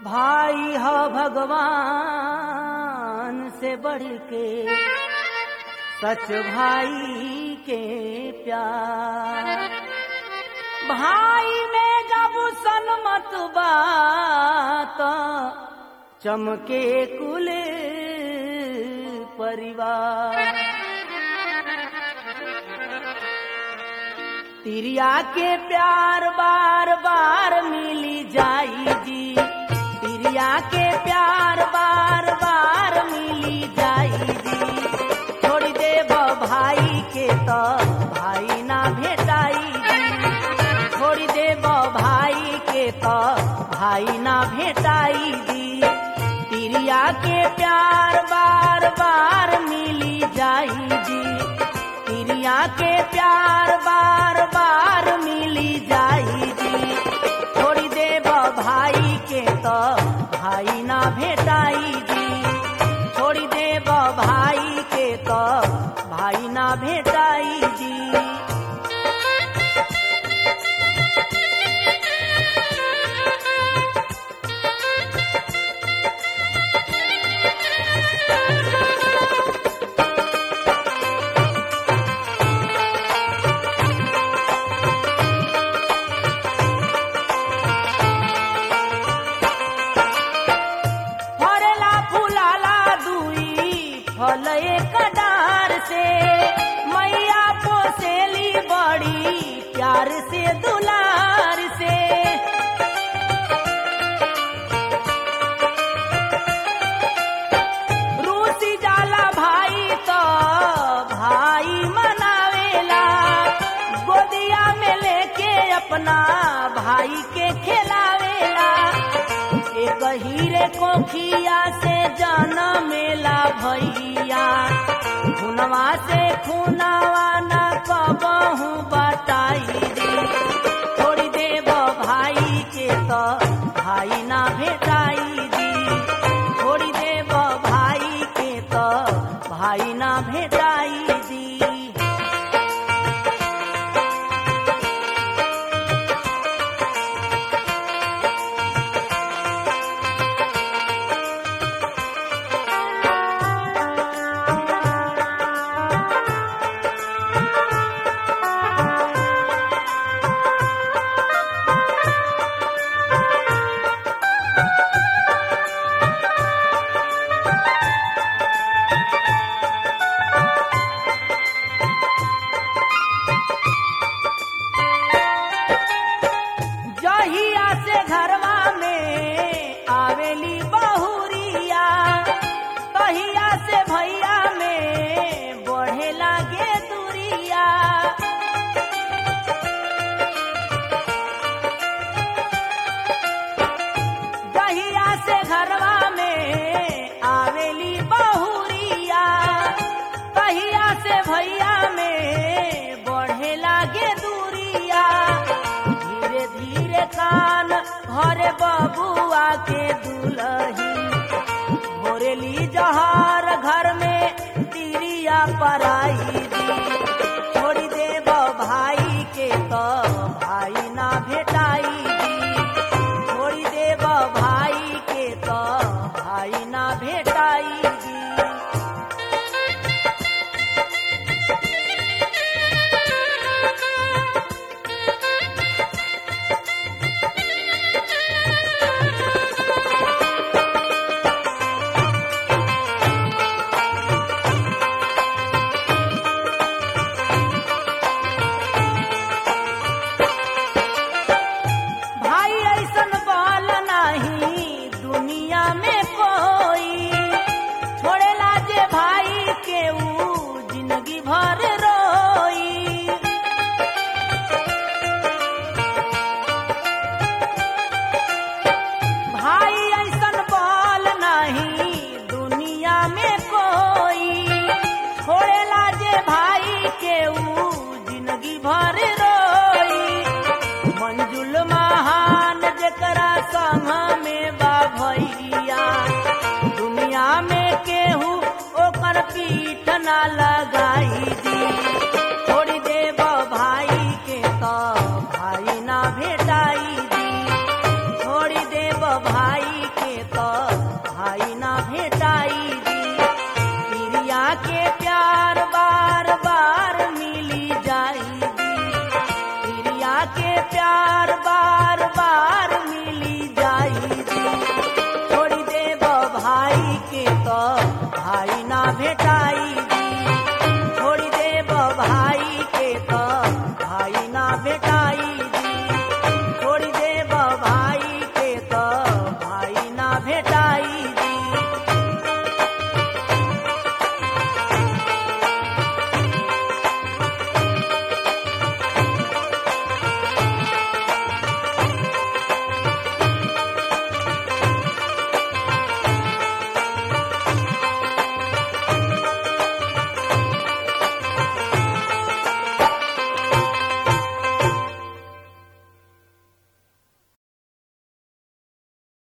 भाई ह भगवान से बढ़ के सच भाई के प्यार भाई में जब सनमत बात चमके कुल परिवार तिरिया के प्यार बार बार मिली जाई जी तिरिया के प्यार बार बार मिली जाई जी छोड़ देब भाई के तो भाई ना भेटाई जी छोड़ देब भाई के तो भाई ना भेटाई जी तिरिया के प्यार बार बार मिली जाई जी तिरिया के प्यार बार बार मिली जाई जी छोड़ी देब भाई के तो भाई ना भेटाई जी छोड़ी देब भाई के तो भाई ना भेटाई जी फरेला फुलाला दुई फल एक डार से मैया पोसेली बड़ी प्यार से दुलार से रूसी जाला भाई तो भाई मनावेला गोदिया में लेके अपना भाई के खिलावेला एक हीरे कोखिया से जाना मेला भैया खुनवा से खुनावा न कबहू बताई रे छोड़ी देब भाई के तो भाई ना भेटाई दी छोड़ी देब भाई के तो भाई ना भेटाई दी जहिया से घरवा में आवेली बहुरिया तहिया से भैया में बढ़े लागे दूरिया जहिया से घरवा में आवेली बहुरिया तहिया से भैया में बढ़े लागे दूरिया धीरे धीरे कान घरे बबुआ के दुलही भोरेली जहर घर में तिरिया पराई दी छोड़ी देब भाई के तो भाई ना भेटाई दी छोड़ी देब भाई के तो भाई ना भेटाई दी भाई ऐसन बाल नाही दुनिया में कोई छोड़ेला जे भाई के ऊ जिंदगी भर रोई भाई ऐसन बाल नहीं दुनिया में कोई छोड़ेला जे भाई के ऊ जिंदगी भर रोई मंजुल महान जकरा संग में बा भैया दुनिया में केहू ओकर पीठ ना लगाई